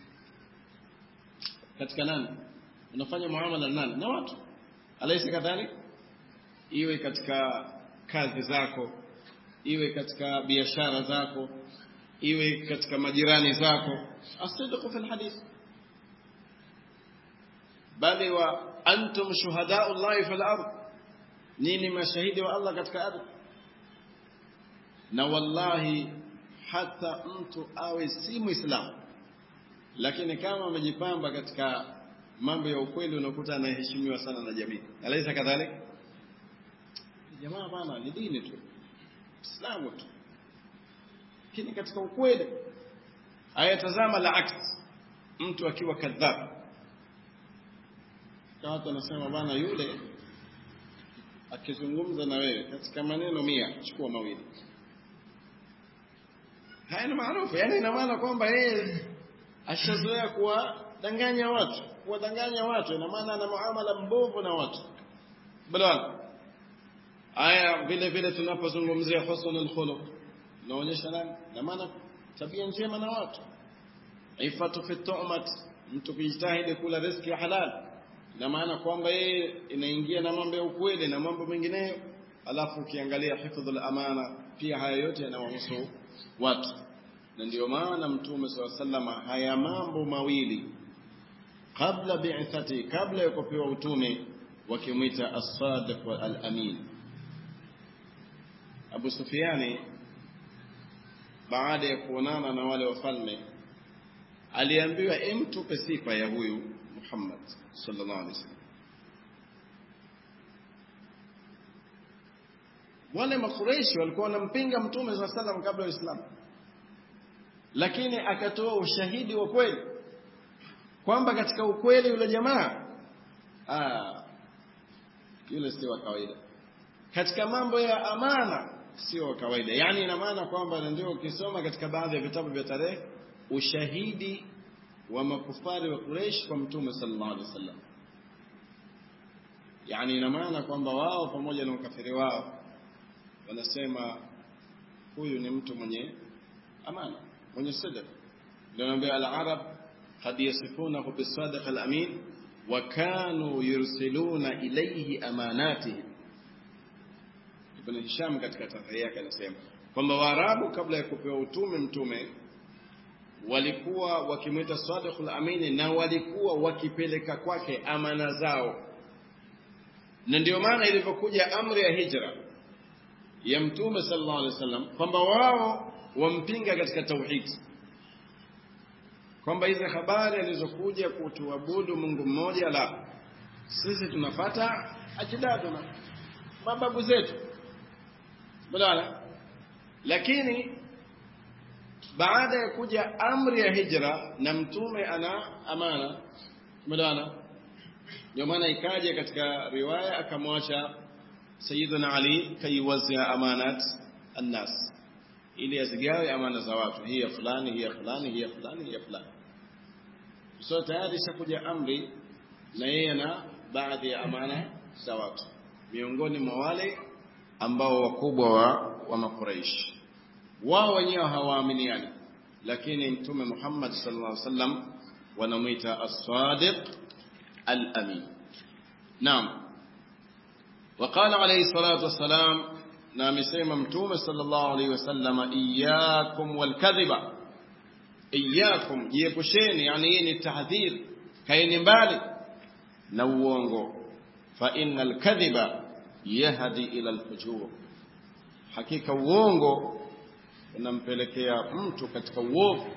katika nani unafanya muamala na nani na watu alaysa kadhalik iwe katika kazi zako iwe katika biashara zako iwe katika majirani zako asidqu fil hadith bali wa antum shuhadau llahi fil ard nini mashahidi wa Allah katika ardhi na wallahi hata mtu awe si muislamu lakini kama amejipamba katika mambo ya ukweli unakuta anaheshimiwa sana na jamii alaisa kadhalik jamaa bana ni dini tu islamu tu lakini katika ukweli ayatazama la aks mtu akiwa kadhab watu wanasema bana yule akizungumza na wewe katika maneno mia chukua mawili haya ni maarufu yani ina maana kwamba yeye ashazoea kuwadanganya watu kuwadanganya watu ina maana ana muamala mbovu na watu bala aya vile vile tunapozungumzia husnul khuluq naonyesha nani na maana tabia njema na watu ifatu fi tu'mat mtu kujitahidi kula riziki ya halal na maana kwamba yeye inaingia na mambo ya ukweli na mambo mengineyo alafu ukiangalia hifdhul amana pia haya yote yanawahusu watu na ndio maana mtume swalla sallama haya mambo mawili kabla bi'thati kabla ya kupewa utume wakimwita as-sadiq wa al-amin Abu Sufyani baada ya kuonana na wale wafalme aliambiwa emtupe sifa ya huyu Muhammad sallallahu alaihi wasallam wale makureishi walikuwa wanampinga mtume saa salam kabla ya Uislamu, lakini akatoa ushahidi wa kweli kwamba katika ukweli yule jamaa ah, yule sio wa kawaida katika mambo ya amana sio wa kawaida. Yani ina maana kwamba ndio ukisoma katika baadhi ya vitabu vya tarehe ushahidi wa makufari wa Quraysh kwa mtume sallallahu alaihi wasallam, yani ina maana kwamba wao pamoja na ukafiri wao wanasema huyu ni mtu mwenye amana mwenye sidq ndio naambia al-arab qad yasifunahu bis-sadiq al-amin wa kanu yursiluna ilayhi amanatihim ibn hisham katika tafsiri yake anasema kwamba waarabu kabla ya kupewa utume mtume walikuwa wakimwita sadiq al-amin na walikuwa wakipeleka kwake amana zao na ndio maana ilipokuja amri ya hijra ya mtume sallallahu alaihi wasallam kwamba wao wampinga katika tauhid kwamba hizi habari alizokuja kutuabudu Mungu mmoja la sisi tunafata ajdaduna mababu zetu badala lakini baada ya kuja amri ya hijra na mtume ana amana badala ndio maana ikaja katika riwaya akamwacha Sayyiduna Ali kaiwazia amanat annas ili azigawe amana za watu hii ya fulani hii ya fulani hii ya fulani hii ya fulani so tayari ishakuja amri na yeye na baadhi ya amana za watu miongoni mwa wale ambao wakubwa wa, wa makuraish wao wenyewe hawaaminiani lakini mtume Muhammad sallallahu alaihi wasallam wanamwita as-sadiq al-amin naam وقال عليه الصلاة والسلام نعم سيما متومة صلى الله عليه وسلم إياكم والكذب إياكم جيبشين يعني يني التحذير كاين بالي نوونغو فإن الكذب يهدي إلى الفجور حقيقة uongo unampelekea mtu katika uovu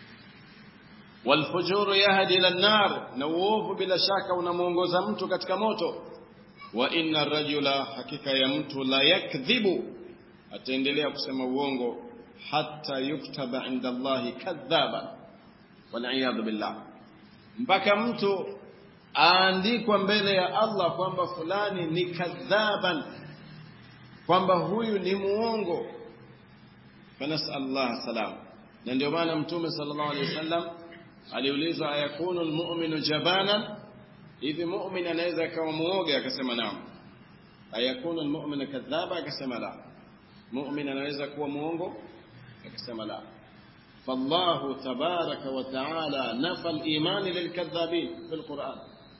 walfujuru yahdi ila nar na uovu bila shaka unamuongoza mtu katika moto wa inna rajula hakika ya mtu la yakdhibu ataendelea kusema uongo hata yuktaba inda Allahi kadhaba waliyadhu billah mpaka mtu aandikwa mbele ya Allah kwamba fulani ni kadhaban kwamba huyu ni muongo fanasal Allah salam na ndio maana mtume sallallahu alaihi wasallam aliulizwa ayakunu almu'minu jabanan hivi mu'min anaweza akawa muoga akasema naam ayakunu almu'minu kadhaba akasema la mu'min anaweza kuwa muongo akasema la فالله تبارك وتعالى نفى الإيمان للكذابين في القرآن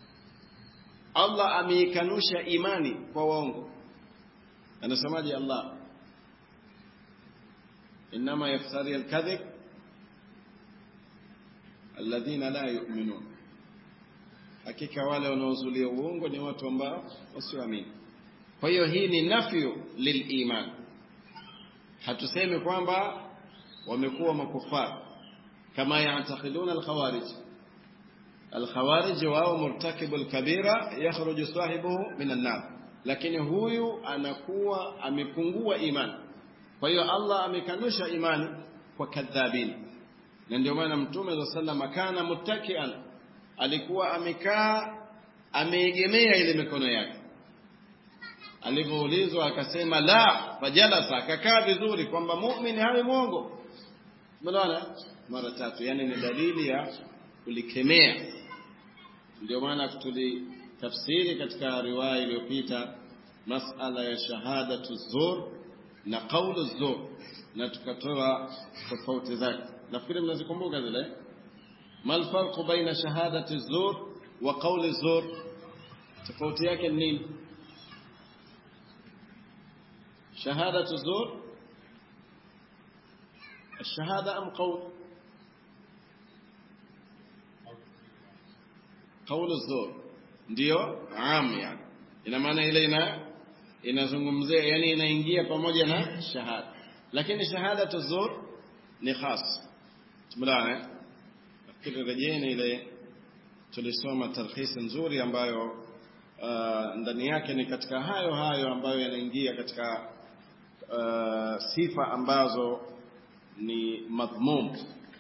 الله أميكنوش إيماني فوانغو أنا سماجي الله إنما يفتري الكذب الذين لا يؤمنون hakika wale wanaozulia uongo ni watu ambao wasioamini kwa hiyo hii ni nafyu liliman hatusemi kwamba wamekuwa makufar kama yaatakiduna alkhawarij alkhawarij wao murtakibu alkabira yakhruju sahibuhu min annar lakini huyu anakuwa amepungua imani kwa hiyo Allah amekanusha imani kwa kadhabin na ndio maana mtume wa sallam kana muttakian alikuwa amekaa ameegemea ile mikono yake alipoulizwa akasema la fajalasa akakaa vizuri kwamba muumini hawe mwongo Umeona? Mara tatu, yani ni dalili ya kulikemea. Ndio maana tulitafsiri katika riwaya iliyopita masala ya shahadatu zur na qaulu zur na tukatoa tofauti zake. Nafikiri mnazikumbuka zile. Mal farqu baina shahadati zur wa qauli zur? Tofauti yake ni nini? Shahadatu zur الشهادة أم قول قول الزور ndio am yani ina maana ile ina inazungumzia yani inaingia pamoja na shahada lakini shahada tuzur ni khas tumlaana nafikiri rejeni ile tulisoma tarhisi nzuri ambayo uh, ndani yake ni katika hayo hayo ambayo yanaingia katika uh, sifa ambazo ni madhmum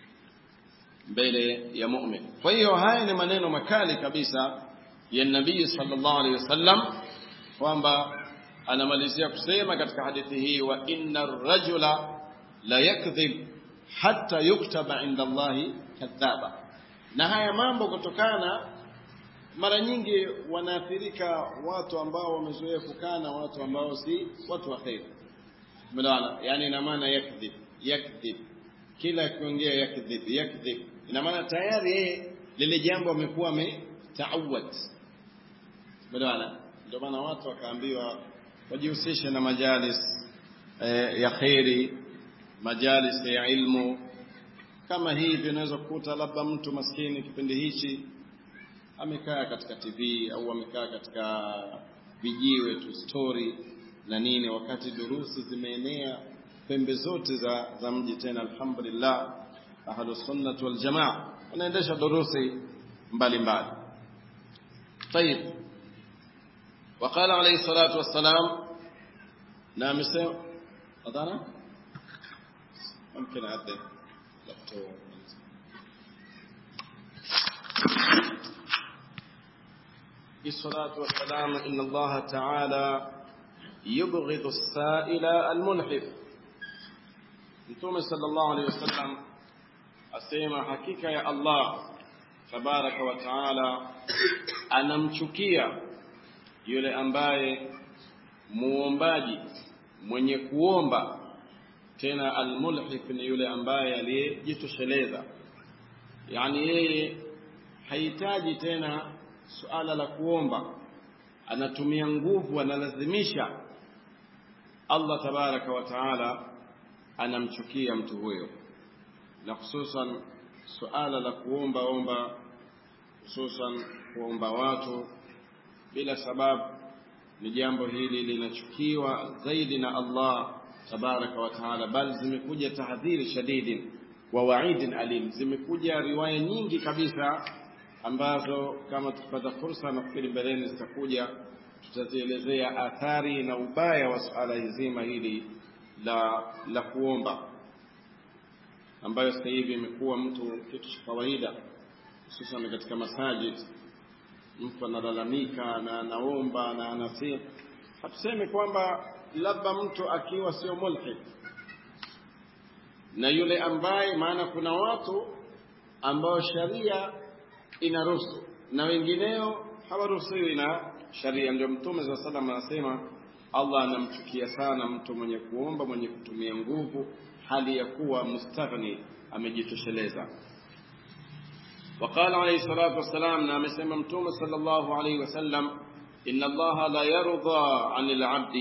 mbele ya mu'min. Kwa hiyo haya ni maneno makali kabisa ya Nabii sallallahu alaihi wasallam kwamba anamalizia kusema katika hadithi hii wa inna rajula la yakdhib hatta yuktaba inda Allahi kadhaba. Na haya mambo kutokana mara nyingi wanaathirika watu ambao wamezoea kukaa na watu ambao si watu wa kheri. Umeelewana? Yani ina maana yakdhib yakdhib kila akiongea yakdhib yakdhib ina maana tayari yeye lile jambo amekuwa ametaawad bwana ndio maana watu wakaambiwa wajihusishe na majalis eh, ya khairi majalis ya ilmu kama hivi unaweza kukuta labda mtu maskini kipindi hichi amekaa katika TV au amekaa katika vijiwe tu story na nini wakati durusi zimeenea pembe zote za, za mji tena alhamdulillah ahlu sunnah wal jamaa wanaendesha durusi mbalimbali طيب وقال عليه الصلاة والسلام نعم أضانا ممكن أعدي الصلاة والسلام إن الله تعالى يبغض السائل المنحف Mtume sallallahu alaihi wasallam asema hakika ya Allah tabaraka wa taala anamchukia yule ambaye muombaji mwenye kuomba tena almulhif ni yule ambaye aliyejitosheleza yani yeye hahitaji tena suala la kuomba anatumia nguvu analazimisha Allah tabaraka wa taala anamchukia mtu huyo na hususan suala la kuomba omba hususan kuomba watu bila sababu ni jambo hili linachukiwa zaidi na Allah tabaraka wa taala bal zimekuja tahdhiri shadidi wa waidin alim zimekuja riwaya nyingi kabisa ambazo kama tukipata fursa nafikiri mbeleni zitakuja tutazielezea athari na ubaya wa suala zima hili la la kuomba ambayo sasa hivi imekuwa mtu kitu cha kawaida hususan katika masajid mtu analalamika na anaomba na anasi hatusemi kwamba labda mtu akiwa sio mulhid na yule ambaye maana kuna watu ambao sharia inaruhusu na wengineo hawaruhusiwi na sharia ndio mtume saa salam anasema allah anamchukia sana mtu mwenye kuomba mwenye kutumia nguvu hali ya kuwa mustaghni amejitosheleza وقال عليه الصلاة والسلام نعم سيما متوم صلى الله عليه وسلم إن الله لا يرضى عن العبد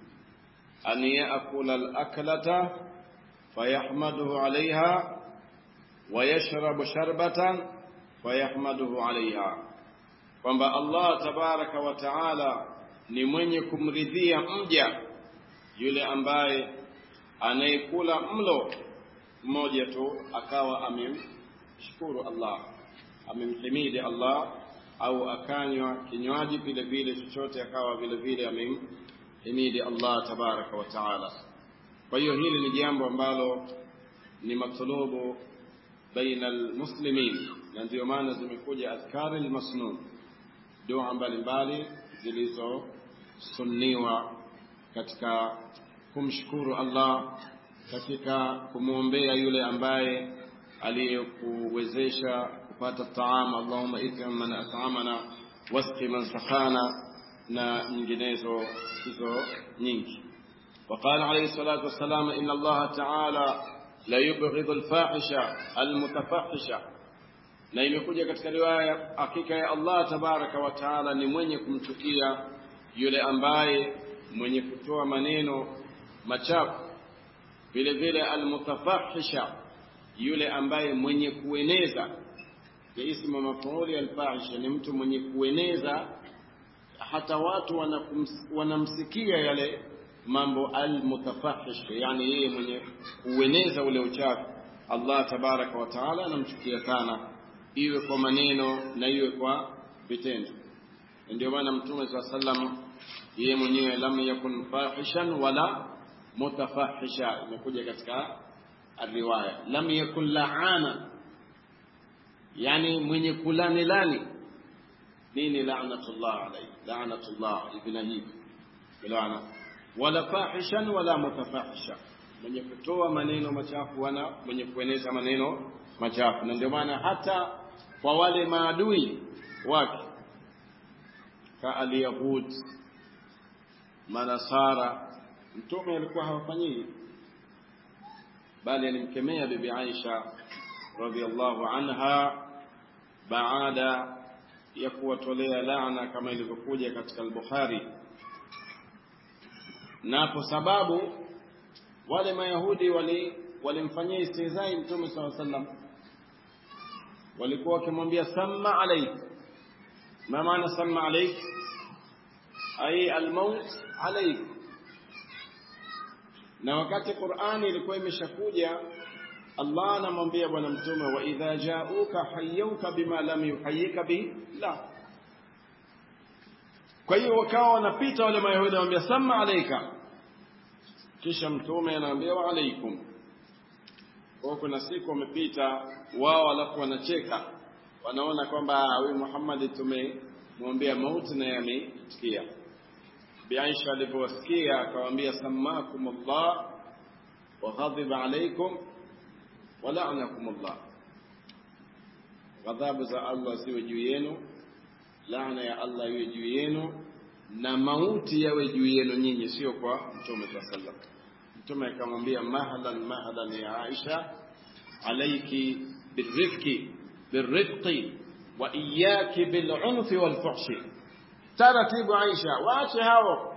أن يأكل الأكلة فيحمده عليها ويشرب شربة فيحمده عليها kwamba Allah tabaraka wa taala ni mwenye kumridhia mja yule ambaye anayekula mlo mmoja tu akawa amemshukuru Allah amemhimidi Allah au akanywa kinywaji vile vile chochote akawa vile vile amemhimidi Allah tabaraka wa taala kwa hiyo hili ni jambo ambalo ni matlubu baina almuslimin na ndio maana zimekuja adhkari almasnun dua mbalimbali zilizosunniwa katika kumshukuru Allah katika kumwombea yule ambaye aliyekuwezesha kupata taama Allahumma it'im man at'amana wasqi man sakhana na nyinginezo hizo nyingi وقال عليه الصلاة والسلام إن الله تعالى لا يبغض الفاحشة المتفحشة na imekuja katika riwaya hakika ya Allah tabaraka wa taala ni mwenye kumchukia yule ambaye mwenye kutoa maneno machafu vile vile almutafahisha yule ambaye mwenye kueneza ya ismu mafuuli alfahisha ni mtu mwenye kueneza hata watu wanakums, wanamsikia yale mambo almutafahish yani yeye mwenye kueneza ule uchafu Allah tabaraka wa taala anamchukia sana iwe kwa maneno na iwe kwa vitendo ndio maana mtume saa sallam yeye mwenyewe lam yakun fahishan wala mutafahisha imekuja katika riwaya lam yakun laana yani mwenye kulani lani nini laanatullah alayhi laanatullah ibn hivi laana wala fahishan wala mutafahisha mwenye kutoa maneno machafu wala mwenye kueneza maneno machafu na ndio maana hata kwa wale maadui wake ka alyahud manasara mtume alikuwa hawafanyii bali alimkemea bibi Aisha radhiallahu anha baada ya kuwatolea laana kama ilivyokuja katika al-Bukhari napo sababu wale mayahudi wali walimfanyia istihzai mtume saw sallam walikuwa wakimwambia samma alaik ma maana samma alaik ay almaut alaik na wakati Qur'ani ilikuwa imeshakuja Allah anamwambia bwana mtume wa idha ja'uka hayyuka bima lam yuhayyika bi la kwa hiyo wakawa wanapita wale mayahudi wanamwambia samma alaika kisha mtume anaambia wa alaikum kwa kuna siku wamepita wao alafu wanacheka wanaona kwamba huyu Muhammad tumemwambia mauti na yameitikia Bi Aisha alipowasikia akawaambia samakum Allah wa ghadiba alaykum wa la'anakum Allah ghadhabu za Allah ziwe juu yenu laana ya Allah iwe juu yenu na mauti yawe juu yenu nyinyi sio kwa mtume sallallahu mtume akamwambia mahlan mahlan ya Aisha alayki birrifqi birrifqi wa iyyaki bil'unfi walfuhshi taratibu Aisha waache hao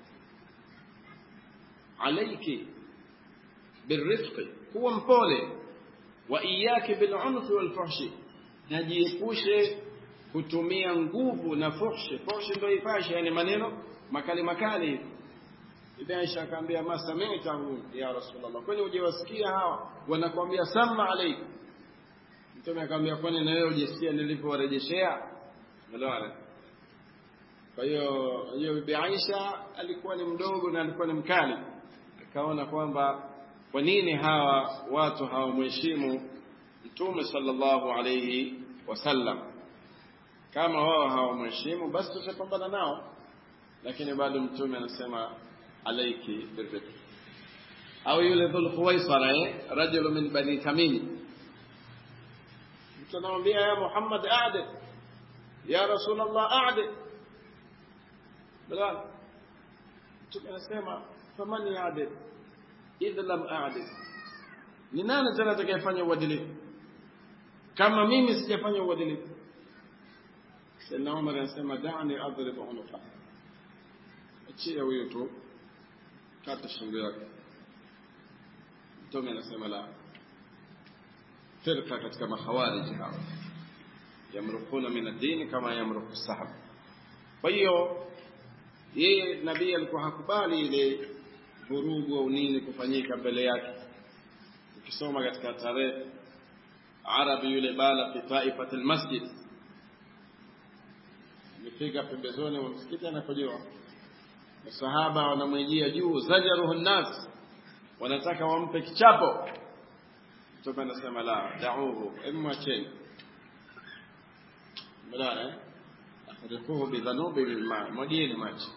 alayki birrifqi kuwa mpole wa iyyaki bil'unfi walfuhshi najiepushe kutumia nguvu na fuhshi fuhshi ndio ifashi yani maneno makali makali Bibi Aisha akamwambia ma sami'tahu ya Rasulullah kwani hujawasikia hawa wanakuambia sama alayk Mtume akamwambia kwani na wewe hujasikia nilivyowarejeshea Umeelewa Kwa hiyo hiyo Bibi Aisha alikuwa ni mdogo na alikuwa ni mkali akaona kwamba kwa nini hawa watu hawamheshimu Mtume sallallahu alayhi wasallam kama wao hawamheshimu basi tutapambana nao lakini bado mtume anasema alaiki birrifq au yule dhul khuwaisara eh rajulu min bani tamim mtu anamwambia ya muhammad a'dil ya rasul allah a'dil bilal mtume anasema faman ya'dil idh lam a'dil ni nani tena atakayefanya uadilifu kama mimi sijafanya uadilifu Sayyidina Umar anasema da'ni adrib unuqa achia huyo tu kata shingo yake mtume anasema la firqa katika makhawarij hao yamrukuna min ad-din kama yamruku sahab kwa hiyo yeye nabii alikuwa hakubali ile vurugu au nini kufanyika mbele yake ukisoma katika tarehe arabi yule bala fi taifati almasjid amefika pembezoni mwa msikiti anapojua masahaba wanamwijia juu zajaruhu nnas wanataka wampe kichapo mtume anasema la dauhu emwacheni mlana eh akhriquhu bidhanubi bilma mwagieni maji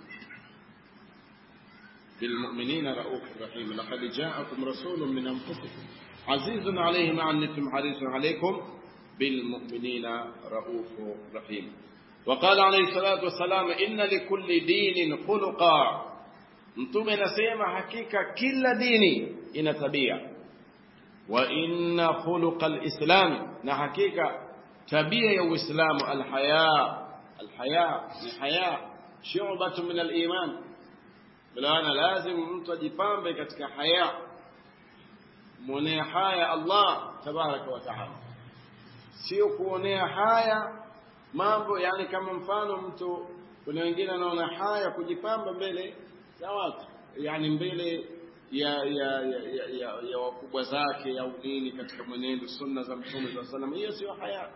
بالمؤمنين رؤوف رحيم لقد جاءكم رسول من أنفسكم عزيز عليه ما عنتم حريص عليكم بالمؤمنين رؤوف رحيم وقال عليه الصلاة والسلام إن لكل دين خلقا mtume anasema hakika kila dini ina tabia wa inna khuluqa alislam na hakika tabia ya uislamu alhaya alhaya ni haya shu'batun min aliman bilana lazim mtu ajipambe katika haya muonea haya Allah tabaraka wa taala sio kuonea haya mambo yani kama mfano mtu kuna wengine anaona haya kujipamba mbele ya watu yani mbele ya ya ya, ya, ya, ya wakubwa zake au nini katika mwenendo sunna za mtume za sallam hiyo sio haya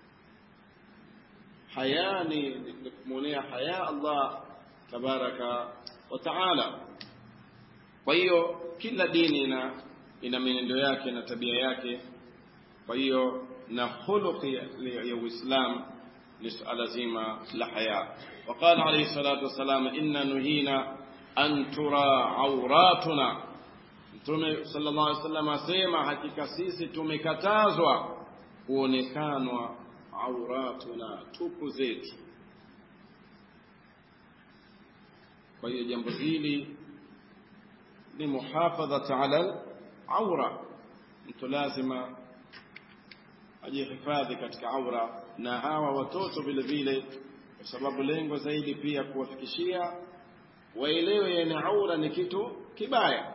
haya ni, ni kumwonea haya Allah tabaraka wa taala kwa hiyo kila dini ina ina mienendo yake na tabia yake kwa hiyo na khuluqi ya Uislamu ni suala zima la haya وقال عليه الصلاة والسلام إنا نهينا أن ترى عوراتنا Mtume sallallahu alaihi wasallam asema hakika sisi tumekatazwa kuonekanwa auratuna tupu zetu. Kwa hiyo jambo hili ni muhafadhatu ala aura, mtu lazima ajihifadhi katika aura, na hawa watoto vile vile, kwa sababu lengo zaidi pia kuwafikishia waelewe yani aura ni kitu kibaya.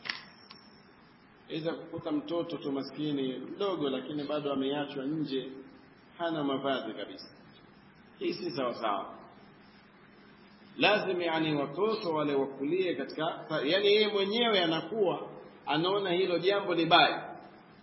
Iza kukuta mtoto tu maskini mdogo, lakini bado ameachwa nje, hana mavazi kabisa. Hii si sawa sawa. Lazim yani watoto wale wakulie katika, yani yeye mwenyewe anakuwa anaona hilo jambo ni baya,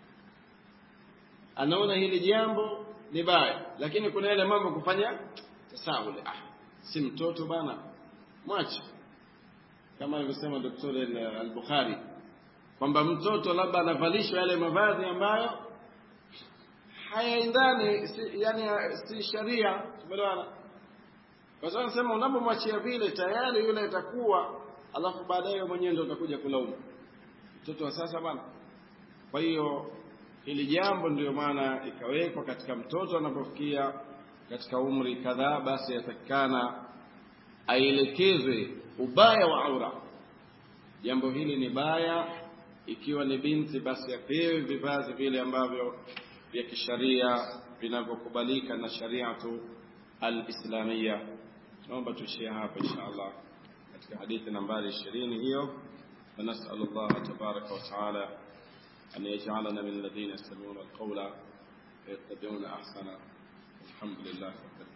anaona hili jambo ni baya, lakini kuna yale mambo kufanya tasahuli. Ah, si mtoto bana, mwache kama alivyosema Daktari al-Bukhari kwamba mtoto labda anavalishwa yale mavazi ambayo hayaendani si, yani si sharia tumeelewana kwa sababu nasema unapomwachia vile tayari yule atakuwa alafu baadaye mwenyewe ndo utakuja kulaumu mtoto wa sasa bana kwa hiyo hili jambo ndio maana ikawekwa katika mtoto anapofikia katika umri kadhaa basi yatakikana aelekezwe ubaya wa aura jambo hili ni baya ikiwa ni binti basi apewe vivazi vile ambavyo vya kisharia vinavyokubalika na shariatu alislamia naomba tuishie hapa insha allah katika hadithi nambari ishirini hiyo فنسأل الله تبارك وتعالى أن يجعلنا من الذين يستمعون القول فيتبعون أحسنه الحمد لله رب العالمين